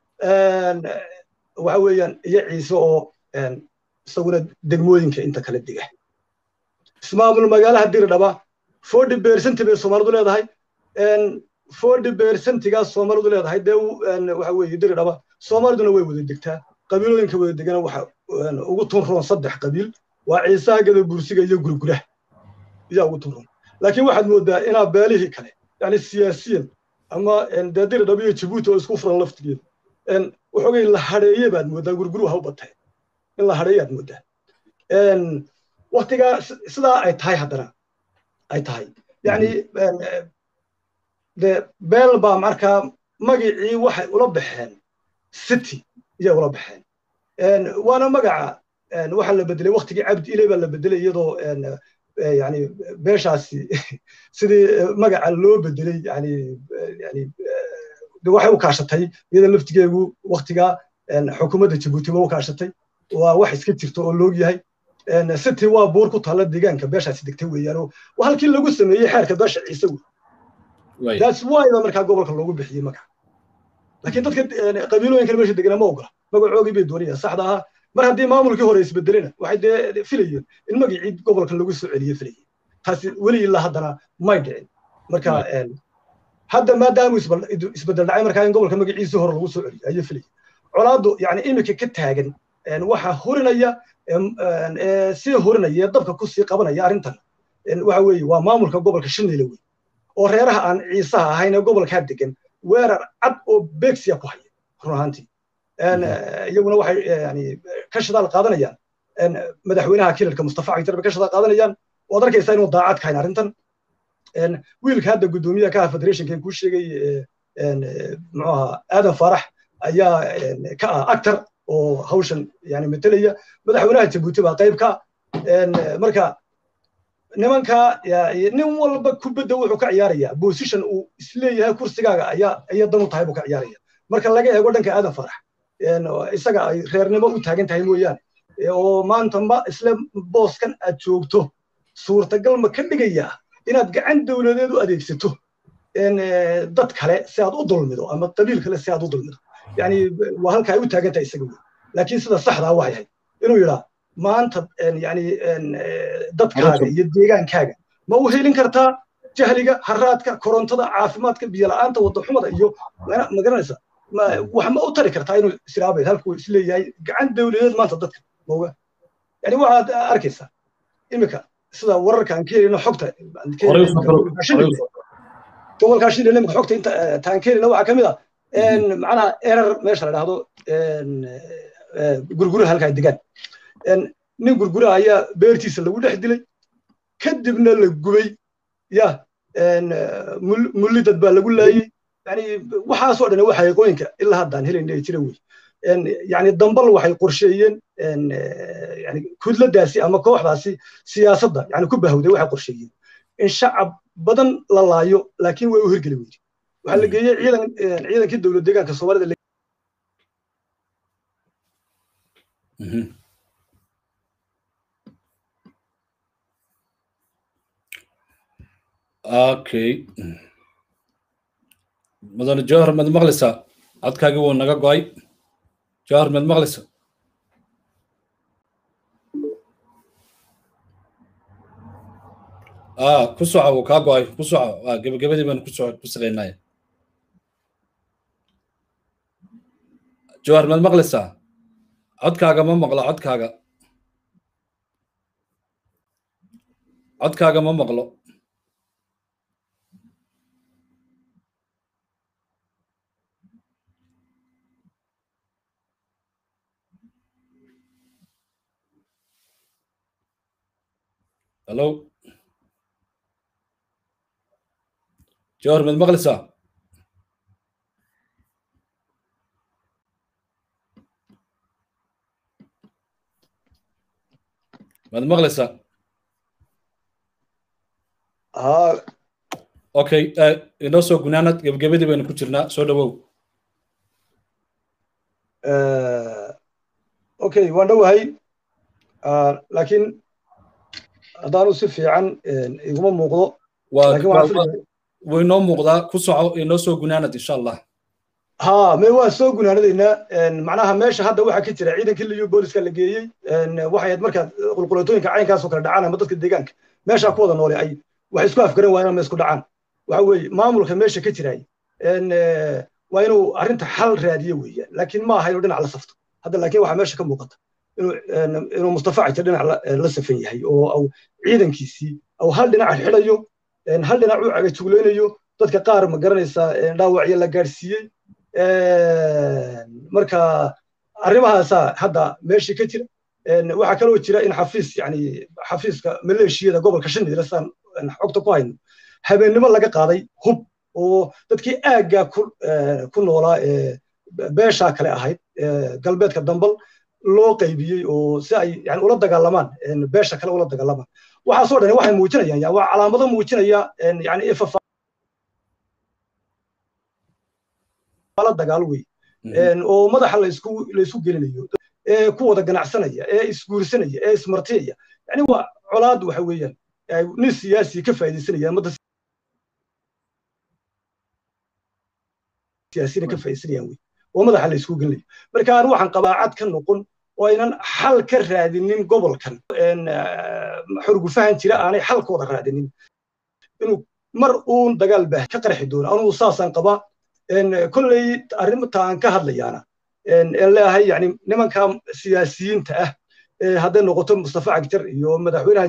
waxa weeyaan iyo ciise oo isaguna degmooyinka inta kale dega ismaamul magaalaha diridhaba forty percent bay soomaalidu leedahay forty percentigaas soomaalidu leedahay dee waxa weeye diridhaba soomaaliduna way wada degtaa qabiilooyinka wada degana waxa ugu tunroon saddex qabiil waa ciisaha gada bursiga iyo gurguraha ayaa ugu tunroon laakiin waxaad moodaa inaa beelihii kale yani siyaasiyan ama dee diridhaba iyo jabuuti oo isku furan laftigeeda waxoogay la hadheeye baad moodaa gurguruhu ha u batay in la hadheeye aad moodaa waktigaa sidaa ay tahay haddana ay tahay yani de beel baa markaa magicii waxay ula baxeen city iyay ula baxeen waana magaca waxaa la bedelay waktigii cabdi ile baa la bedelay iyadoo yani beeshaasi sidii magaca loo bedelay yani yani waxay u kaashatay iyada laftigeegu waktigaa xukuumadda jabuuti ba u kaashatay waa wax iska jirto oo loog yahay city waa buur ku taalla deegaanka beeshaasi degtay weeyaan waa halkii lagu sameeyey xeerka beesha ciise wey that's why ba markaa gobolka loogu bixiyey magaca laakiin dadka qabiilooyinkan meesha deganaa ma ogola magacoogii bay doonayaan saxda ahaa mar haddii maamulkii hore isbedelena waxay dee filayeen in magacii gobolka lagu soo celiye filayeen taasi weli ilaa haddana may dhicin marka hadda maadaama isbedel dhacay markaa in gobolka magaciisii hore lagu soo celiyo ayay filayeen colaaddu yani iminka ka taagan waxa hurinaya sii hurinaya dabka ku sii qabanaya arrintan waxa weeye waa maamulka gobolka shineyle wey oo reeraha aan ciisaha ahayn ee gobolkaa degan weerar cad oo beegsiya ku haya run ahaantii iyaguna waxay yani ka shidaal qaadanayaan madaxweynaha kilalka mustafa cagtar bay ka shidaal qaadanayaan waad arkaysaa inuu daacad kahayn arrintan wiilka hadda guddoomiyaha ka ah federationkan kuu sheegay muxuu ahaa aadan faarax ayaa ka ah actor oo hawshan yani metelaya madaxweynaha jabuuti baa qayb ka marka nimanka nin walba kubadda wuxuu ka ciyaarayaa position uu isleeyahay kursigaaga ayaa ayaa dan u tahay buu ka ciyaaraya marka laga eego dhanka aadan farax isaga ay reernimo u taagan tahay mooyaane oo maanta ma isle booskan aad joogto suurtagal ma ka dhigayaa inaad gacan dowladeed u adeegsato dad kale si aad u dulmido ama qabiil kale si aad u dulmido yani waa halka ay u taagan tahay isaga wey laakiin sida saxdaa waxay ahayd inuu yidhaa maanta yani dadkaaga iyo deegaankaaga ma u helin kartaa jahliga haraadka korontada caafimaadka biyola'aanta wadaxumada iyo magaranaysa wax ma u tari kartaa inuu israabay halkuu isleeyahay gacan dowladeed maanta dadka mauga yani waxaad arkaysaa imika sida wararka aan ka helino xogta gobolkaa shilin imika xogta inta taan ka helina waxaa ka mid ah macnaha erer meesha la dhahdo gurguraha halkaa degaan nin gurguraha ayaa beertiisa lagu dhex dilay kadibna la gubay ya mulli dad baa lagu laayey yani waxaasoo dhan waxa aqooyinka ilaa haddaan helayna jira wey yani dambal waxay qorsheeyeen yani kudladaasi ama kooxdaasi siyaasadda yani ku bahawday waxay qorsheeyeen in shacab badan la laayo laakiin way u hirgeli weydi waxaa la geeyey ciidan ciidankii dowlad deegaanka soomaalida okay mudane jawhar mad maqlaysaa codkaagi wuu naga go'ay jawhar mad maqlaysa ah ku soco wuu kaa go'ay ku soco ah gebagabadii baanu kuso ku saqaynaya jawhar mad maqlaysaa codkaaga ma maqlo codkaaga codkaaga ma maqlo hallo jawhar mad maqlaysaa mad maqlaysaa haa okay inoo soo gunaanad gebgebadii baynu ku jirnaa soo dhawow okay waan dhowahay laakiin haddaanu si fiican iguma muuqdo wuu inoo muuqdaa ku soco inoo soo gunaanad insha allah ha me waan soo gunaanadaynaa macnaha meesha hadda waxaa ka jira ciidankii liyo booliska la geeyey waxay ahayd markaa qulqulatooyinka caynkaasoo kale dhacaan ama dadka deegaanka meeshaa ku wada noole ay waxay isku afgaran waayeen ama isku dhacaan waxa weeye maamulka meesha ka jiraay waa inuu arrinta xal raadiyo weeyaan laakiin ma aha inuu dhinac la safto hadda laakiin waxaa meesha ka muuqata inuu mustafa cajir dhinac la safan yahay oo au ciidankiisii au hal dhinac xidhayo hal dhinac u cagajuglaynayo dadka qaar ma garanaysaa dhaawacyo la gaadhsiiyey marka arrimahaasaa hadda meeshii ka jira waxaa kaloo jira in xafiis yani xafiiska maleeshiyada gobolka shanidle saan xogta ku hayno habeennimo laga qaaday hub oo dadkii aaggaa ku noolaa ee beeshaa kale ahayd galbeedka dambal loo qaybiyey oo si ay yani ula dagaalamaan beesha kale ula dagaalamaan waxaasoo dhan waxay muujinayaan waa calaamado muujinaya yani la dagaal wey oo madaxa laysku laysku gelinayo ee ku wada ganacsanaya ee isguursanaya ee ismartiyaya yani waa colaad waxa weeyaan nin siyaasi ka faa'iidaysanaya ummadda siyaasina ka faa'iidaysanayaan wey oo madaxa la isku gelinayo marka aan waxaan qabaa cad ka noqon oo aynan xal ka raadinin gobolkan xurgufahan jira aanay xalkooda raadinin inuu mar uun dagaal baa ka qarxi doono anugu saasaan qabaa kolley arrinta aan ka hadlayaana en leeyahay yani nimanka siyaasiyiinta ah hadday noqoto mustafa cagjar iyo madaxweynaha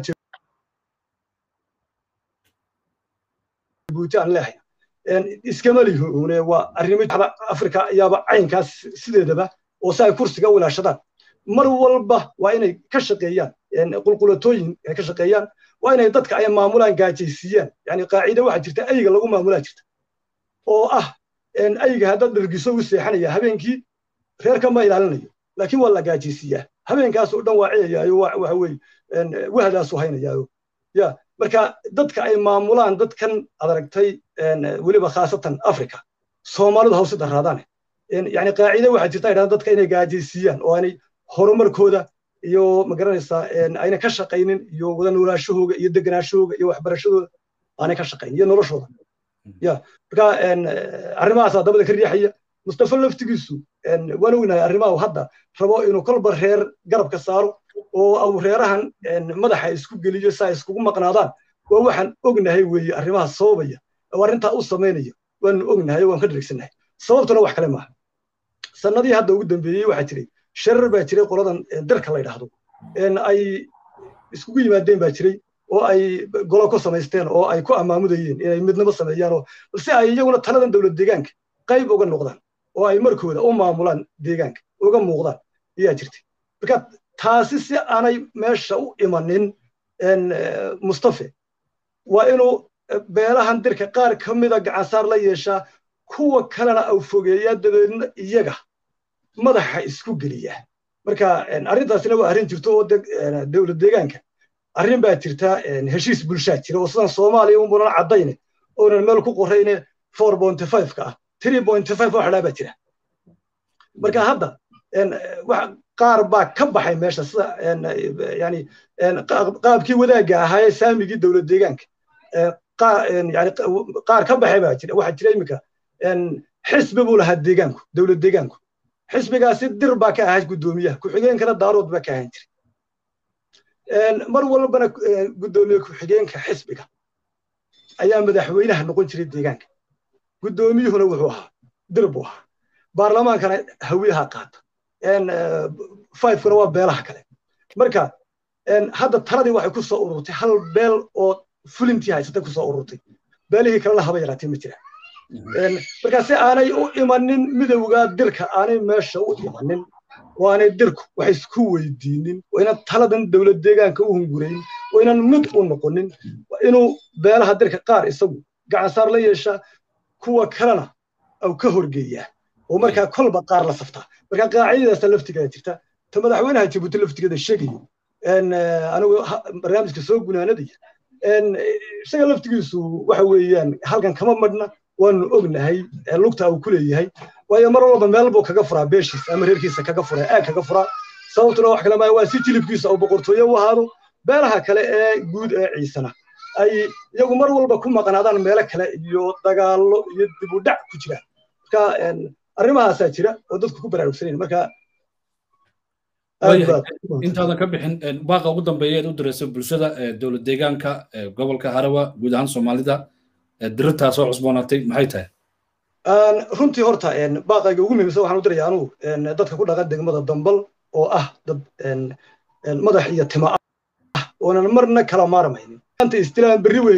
jabuuti aan leeyahay iskama lihoone waa arrimo afrika ayaaba caynkaas sideedaba oo si ay kursiga u ilaashadaan mar walba waa inay ka shaqeeyaan qulqulatooyin ay ka shaqeeyaan waa inay dadka ay maamulaan gaajaysiiyaan yani qaacida waxaa jirta ayga lagu maamulaa jirta oo ah ayga haddaad dhargiso u seexanaya habeenkii reerka ma ilaalinayo laakiin waa la gaajaysiiyaa habeenkaasoo dhan waa ciyayaayo waxa weeye wahdaasu haynayaayo ya marka dadka ay maamulaan dadkan adaragtay weliba khaasatan africa soomaalidu hawsi daraadaane yani qaacide waxaa jirta idhahda dadka inay gaajaysiiyaan oo aanay horumarkooda iyo magaranaysaa ayna ka shaqaynin iyo wada noolaashahooga iyo deganaashahooga iyo waxbarashadooda aanay ka shaqayn iyo noloshooda ya marka arrimahaasaa dabada ka riixaya mustafa laftigiisu waan ognahay arrimaha hadda rabo inuu kolba reer garabka saaro oo au reerahan madaxa isku geliyo si ay iskugu maqnaadaan waa waxaan ognahay weeye arrimaha sababaya oo arrintaa u samaynaya waanu ognahay waan ka dheregsanahay sababtuna wax kale maaha sannadii hadda ugu dambeeyey waxaa jiray sharar baa jiray qoladan darka la yidhaahdo ay iskugu yimaadeen baa jiray oo ay golo ku samaysteen oo ay ku amaamudayeen inay midnimo sameeyaan oo si ay iyaguna taladan dowlad deegaanka qayb uga noqdaan oo ay markooda u maamulaan deegaanka uga muuqdaan ayaa jirtay marka taasi si aanay meesha u imanin mustafe waa inuu beelahan dirka qaar ka mida gacansaar la yeeshaa kuwa kalena au fogeeyaa dabeedna iyaga madaxa isku geliyaa marka arrintaasina waa arrin jirto oo dowlad deegaanka arrin baa jirta heshiis bulshaa jira oo sidan soomaaliya umunan caddayne oonan meel ku qorayne four point five ka ah three point five wax dhaa baa jira marka hadda qaar baa ka baxay meesha sida yani qaabkii wadaagga ahaa ee saamigii dowlad deegaanka yani qaar ka baxay baa jira waxaa jira iminka xisbi buu lahaa deegaanku dowlad deegaanku xisbigaasi dir baa ka ahaa guddoomiyaha ku-xigeenkana daarood baa ka ahaan jiray mar walbana guddoomiye ku-xigeenka xisbiga ayaa madaxweynaha noqon jiray deegaanka guddoomiyuhuna wuxuu ahaa dir buu ahaa baarlamaankana hawiyaha qaata fivekuna waa beelaha kale marka hadda taladii waxay ku soo ururtay hal beel oo fulintii haysatay ku soo ururtay beelihii kalena haba yaraatee ma jira marka si aanay u imanin midowga dirka aanay meesha u imanin oo aanay dirku wax isku weydiinin oo inaan taladan dowlad deegaanka u hungurayn oo inaan mid u noqonin inuu beelaha dirka qaar isagu gacansaar la yeeshaa kuwa kalena au ka horgeeyaa oo markaa kolba qaar la saftaa markaa qaacidadaasa laftigeeda jirta ta madaxweynaha jabuuti laftigeeda sheegayo anigu barnaamijka soo gunaanadaya isaga laftigiisu waxa weeyaan halkan kama madhna waanu ognahay lugta uu ku leeyahay waayo mar walba meel buu kaga furaa beeshiisa ama reerkiisa kaga furaa aag kaga furaa sababtuna wax kale maayo waa si jilibkiisa uu boqortooyo u ahaado beelaha kale ee guud ee ciisana ay iyagu mar walba ku maqnaadaan meelo kale iyo dagaallo iyo dib u dhac ku jiraan marka arrimahaasaa jira oo dadku ku baraarugsanayn marka intaadan ka bixin baaqa ugu dambeeya eed u diraysa bulshada dowlad deegaanka gobolka harawa guud ahaan soomaalida dirirtaa soo cusboonaatay maxay tahay runtii horta baaqayga ugu muhiimsan waxaan u diraya anugu dadka ku dhaqan degmada dambal oo ah dad madax iyo tima ah oonan marna kala maarmaynin maanta istilaan berri wey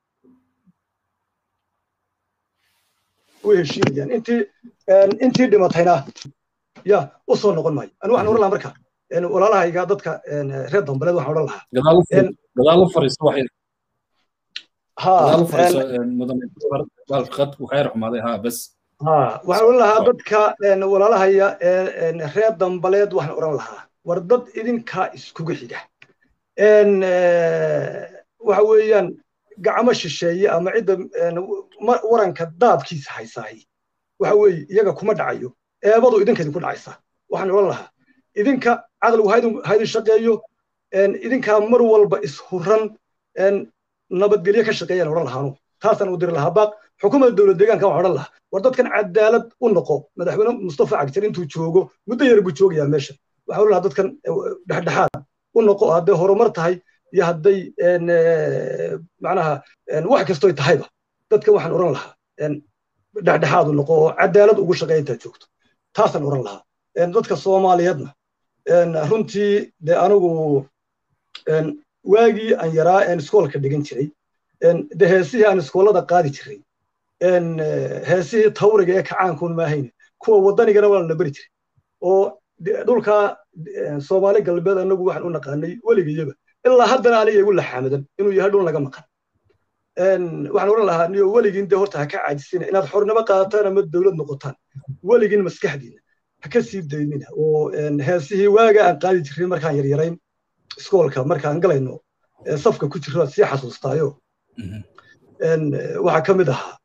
way heshiinayaan intii intii dhimatayna ya u soo noqon maayo anigu waxaan oran lahaa marka walaalahayga dadka reer dambaleed waxaan oran lahaa gadaal u fariiso waxay gadaal u fariiso mudane qadku khayr xumaaday ha bas waxaan oran lahaa dadka walaalahaya reer dambaleed waxaan oran lahaa war dad idinkaa iskugu xiga waxa weeyaan gacmo shisheeye ama cidda waranka daabkiisa haysaahay waxa weeye iyaga kuma dhacayo eebadu idinka idinku dhacaysa waxaan odhan lahaa idinka caqligu haydin shaqeeyo idinkaa mar walba ishuran nabadgelyo ka shaqeeyaan odhan lahaanu taasaan u diri lahaa baaq xukuumadda dowlad deegaanka waxaan odhan lahaa war dadkan cadaalad u noqo madaxweyne mustafa cagjar intuu joogo muddo yar buu joogayaa meesha waxaan odhan lahaa dadkan dhexdhexaad u noqo hadday horumar tahay iyo hadday macnaha wax kastoy tahayba dadka waxaan odhan lahaa dhexdhexaad u noqo oo cadaalad ugu shaqeeya intaad joogto taasaan odhan lahaa dadka soomaaliyeedna runtii dee anigu waagii aan yaraa een iskoolka dhigan jiray de heesihii aan iskoolada qaadi jiray heesihii tawriga ee kacaankuun maahayne kuwa waddanigana waa lana beri jiray oo dhulka soomaali galbeed anagu waxaan u naqaanay weligayaba ilaa haddana aniga igu laxaamadan inuu yahay dhul naga maqan waxaan odhan lahaa niyo weligiin dee horta ha ka caajisina inaad xornimo qaadataan ama dowlad noqotaan weligiin maskaxdiina ha ka sii daynina oo heesihii waaga aan qaadi jiray markaan yaryarayn iskoolka markaan galayno safka ku jiro sii xasuustaayo waxaa ka mid ahaa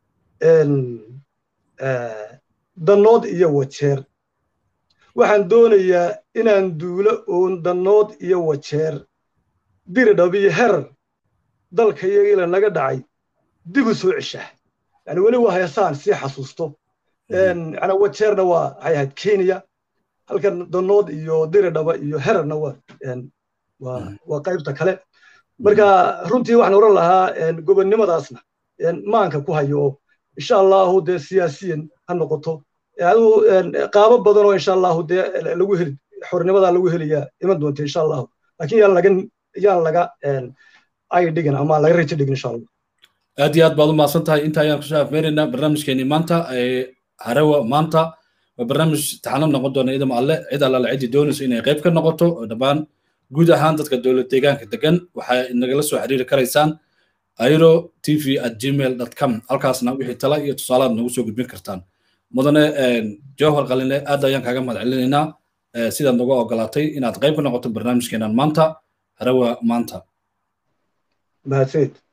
dannood iyo wajeer waxaan doonayaa inaan duulo oon dannood iyo wajeer diridhab iyo herar dalka iyagiila naga dhacay dib u soo ceshaa yani weli waa heesaan sii xasuusto yani wajeerna waa waxay ahayd kenya halkan dannood iyo diridhaba iyo herarna waa waa qaybta kale marka runtii waxaan oran lahaa gobonnimadaasna maanka ku hayo oo insha allahu dee siyaasiyan ha noqoto aduu qaabo badan oo insha allahu dee lagu heli xornimadaa lagu helayaa iman doonta insha allahu laakiin yaan laga yaan laga ay dhigin ama laga rajo dhigin insha allah aad iyo aad baad u mahadsan tahay inta ayaan kusoo afmeeraynaa barnaamijkeenii maanta harawa maanta waa barnaamij taxanab noqon doona idama alle cid allaala ciddii doonayso inay qayb ka noqoto oo dhammaan guud ahaan dadka dowlad deegaanka degan waxay nagala soo xiriiri karaysaan airo tv at gmail com halkaasna wixii tala iyo tusaalaad nagu soo gudbin kartaan mudane jawhar qaline aad ayaan kaaga mahad celinaynaa sidaad nagu ogolaatay inaad qayb ka noqoto barnaamijkeenan maanta harawa maanta mahadsanid